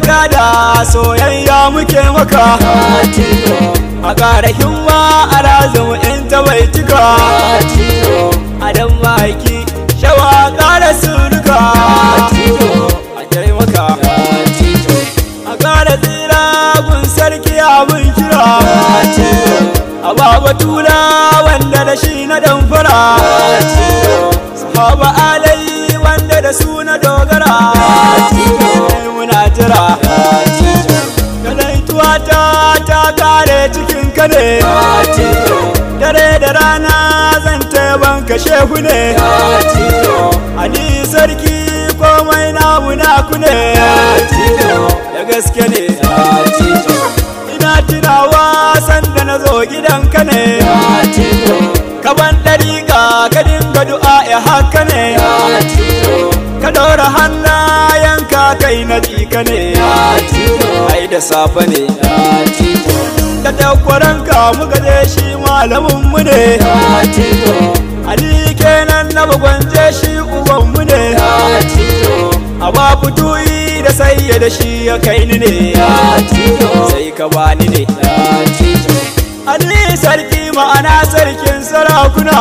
jakada soyayya muke maka a ƙara himma a razumu in ta bai cika a dan maki shawa ƙara suruka a taimaka a ƙara tsira gun sarki abin kira a baba tula wanda da shi na damfara sahaba alai wanda da su na dogara muna jira kalaituwa ta ta kare cikin ka ne dare da rana zan taiban ka shehu ne ali sarki komai namu naku ne da gaske ne ina tunawa sanda na zo gidanka ne kaban ɗariƙa ka dinga du'a ya haka ne ka ɗora hannayenka kai na jika ne ai da safe ne da takwaranka muka je shi malaminmu ne ali kenan na bagwanje shi ubanmu ne a ba fituyi da sai da shi ya kai ni ne sai ka bani ne Ali sarki ma'ana sarkin sarakuna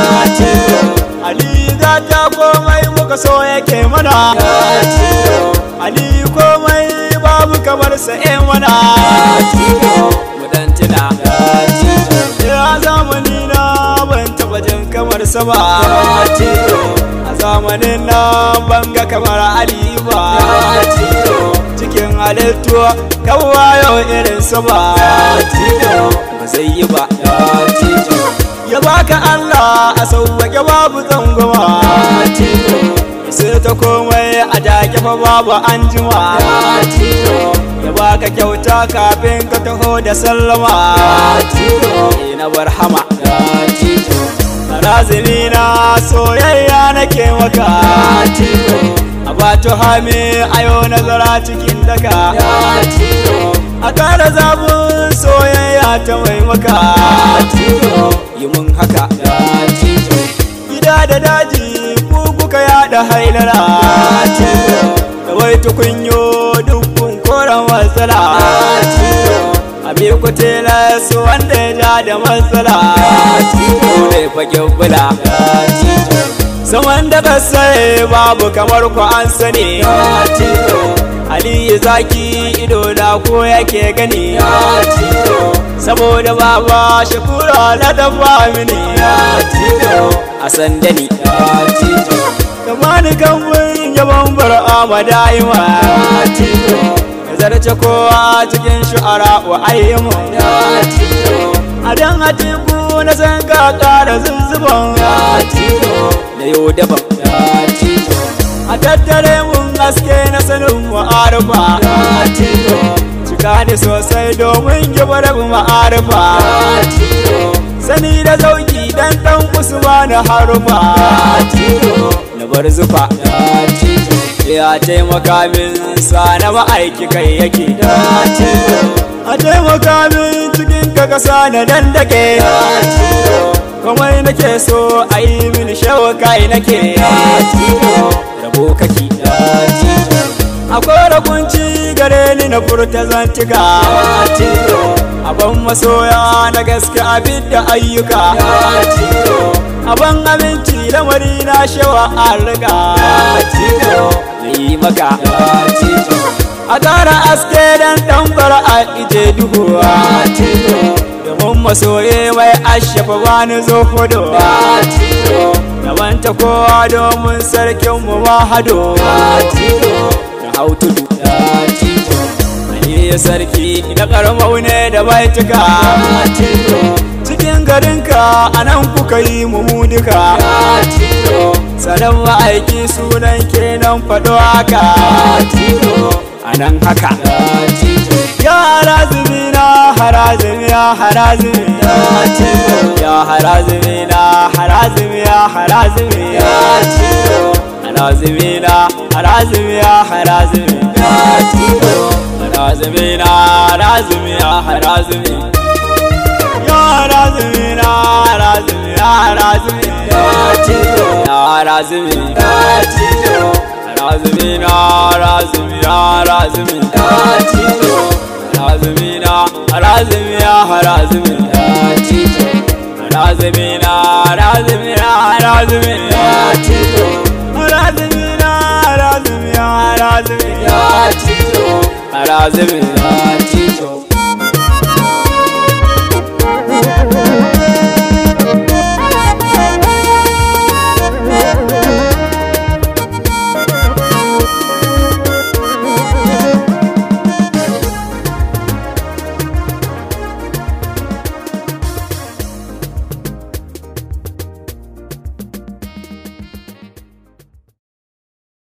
Ali za ta komai muka so yake mana Ali komai babu kamar sa e mana Mudantina Ya zamani na ban taba jin kamar sa ba A zamanin nan ban ga kamar Ali ba Cikin halittu kawai yau irin sa ba ba zai yi ba ya baka Allah a sauwake babu tsangwama sai ta komai a dake fa babu an jima ya baka kyauta kafin ka taho da sallama na barhama razini na soyayya nake maka a bato hami ayo nazara cikin daka a kara zabun soyayya ta mai maka yi mun haka gida da daji ku kuka yada hailara da wai tukunyo dukkan koren matsala abi ku su wanda ya ja da matsala ne fage bula saman da kasai babu kamar ku an sani Aliyu zaki ido da ko yake gani saboda baba shakura na dafa mini a sandani kama ni kambun yaban bar'a da'ima ya zarce kowa cikin shu'ara wa ayyamu a dan atiku na san ka kara zuzzuban da yau daban a tattare mun haske na sanin ma'arufa cika ni sosai domin gibar ma'arufa sani da zauki dan dan usma na harufa na bar zufa ya taimaka min sa na ma'aiki kai yake a taimaka min cikin ka kasa na dandake komai nake so a yi min shawo kai nake rabo kake akwai rakunci gare ni na furta zantika aban masoya na gaske abin da ayyuka aban abinci lamari na shawa an riga na yi maka a ƙara aske dan ɗan a ije duhuwa domin masoye mai ashafa bani zo hudu Gabanta kowa domin sarkin mu hado da hau tudu Aliyu sarki na karmau ne da baituka cikin garinka a nan kuka yi mu duka sanan ma'aiki sunan kenan faɗo haka a nan haka ya harazumi na harazumi ya harazumi ya harazumi na harazumi ya harazumi harazumi na harazumi ya harazumi harazumi na harazumi ya harazumi ya harazumi na harazumi ya harazumi ya harazumi razumina razumina razumina tijo razumina razumina razumina tijo razumina razumina razumina tijo razumina razumina razumina tijo razumina